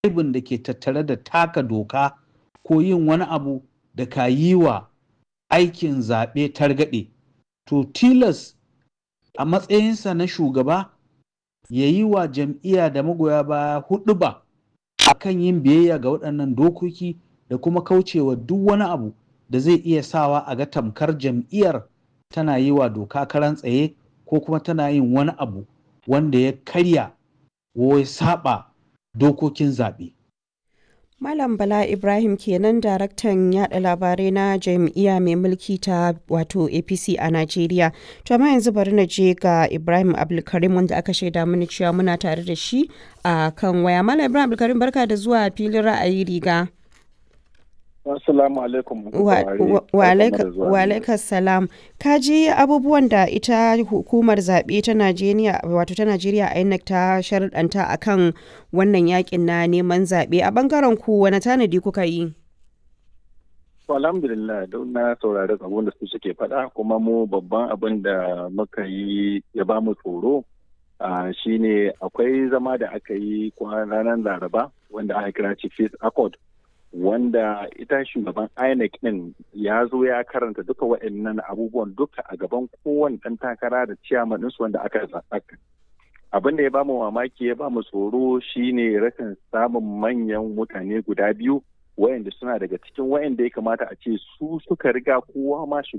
aibin da ke tattare da taka doka ko yin wani abu da ka yi wa aikin zaɓe targaɗe to tilas a matsayinsa na shugaba ya yi wa jam'iyya da magoya baya hudu ba a kan yin biyayya ga waɗannan dokoki da kuma kaucewa duk wani abu da zai iya sawa a ga tamkar jam'iyyar tana yi wa doka karan tsaye ko kuma tana yin wani abu wanda ya karya ko ya saba dokokin zaɓe. Malam Bala Ibrahim kenan daraktan yada labarai na jam'iyya mai mulki ta wato APC a Najeriya. To amma yanzu bari na je ga Ibrahim Abdulkarim wanda aka shaida mini cewa muna tare da shi a kan waya. Malam Ibrahim Abdulkarim barka da zuwa filin ra'ayi riga. Assalamu alaikum. Wa alaikas salam. Ka ji abubuwan da ita hukumar zaɓe ta Najeriya wato ta Najeriya INEC ta sharɗanta akan wannan yakin na neman zaɓe a bangaren ku wani tanadi kuka yi? alhamdulillah don na saurari abin da su suke faɗa kuma mu babban abin da muka yi ya ba mu tsoro shine akwai zama da aka yi ranar laraba wanda aka kira chief accord wanda ita shugaban INEC din ya zo ya karanta duka waɗannan abubuwan duka a gaban kowane ɗan takara da ciyaman ɗinsu wanda aka zaɓa. Abin da ya bamu mamaki ya bamu tsoro shine rashin samun manyan mutane guda biyu wayanda suna daga cikin wayanda ya kamata a ce su suka riga kowa ma